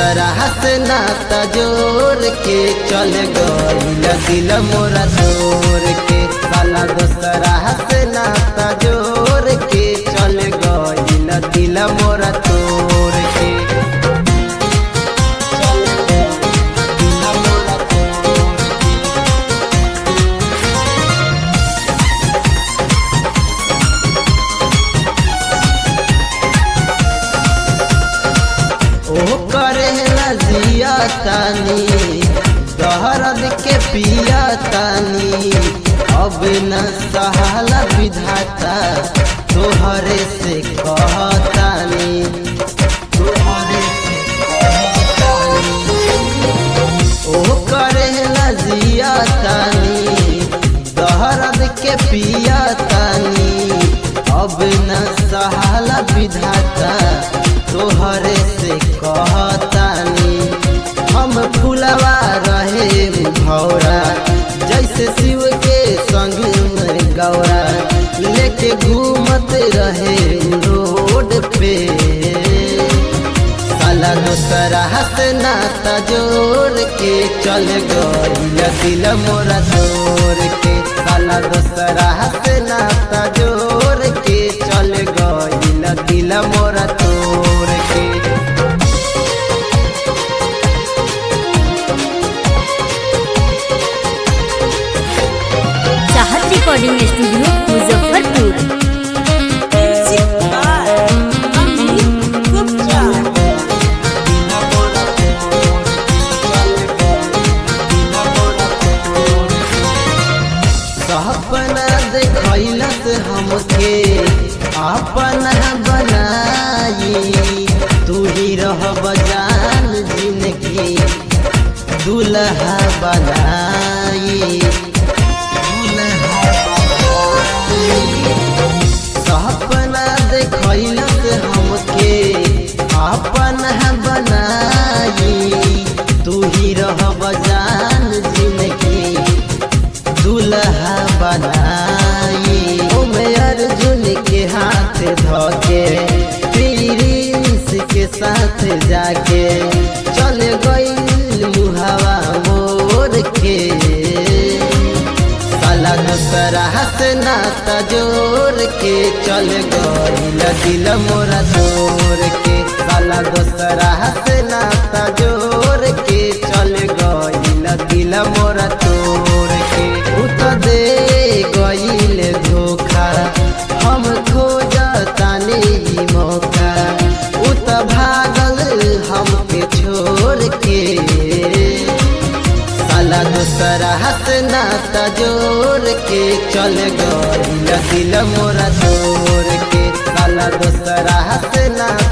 दूसरा से नाता जोड़ के चल गईल दिल मोरा तोड़ के साला दूसरा से नाता जोड़ के चल गईल दिल मोरा तोड़ के चल गईल दिल मोरा तोड़ के ओ करे जिया तानी दहरद के पिया तानी अब न सहाला विधाता तोहरे से कहतानी तोहरे से कहतानी ओ करे जिया तानी दहरद के पिया तानी अब न सहाला विधाता तोहरे से कहतानी हम फुलवा रहे भौरा जैसे शिव के संग में गौरा लेके घूमत रहे रोड पे साला दूसरा से नाता जोड़ के चल गईल दिल मोरा तोड़ के साला दूसरा से नाता जोड़ के चल गईल दिल मोरा तोड़ के चाहत recording studio Muzaffarpur Music by Amit Gupta. सपना देखैलस हमके अपना बनाई तू ही रह बजान जिंदगी दुल्हा बनाई दुल्हा बनाई सपना देखैलस हमके अपना बनाई तू ही रह बजान जिंदगी दुल्हा बनाई ओमे अर्जुन के हाथ धोके प्रिंस के साथ जाके चल गईल मुहावा मोर के साला दूसरा से नाता जोड़ के चल गईल दिल मोरा तोड़ के साला दूसरा से नाता जोड़ के चल गईल दिल मोरा तोड़ के उ त दे गईल धोखा हम खोजतानी ई मौका उ त भागल हमके छोड़ के साला दूसरा से नाता जोड़ के चल गईल दिल मोरा तोड़ के साला दूसरा से नाता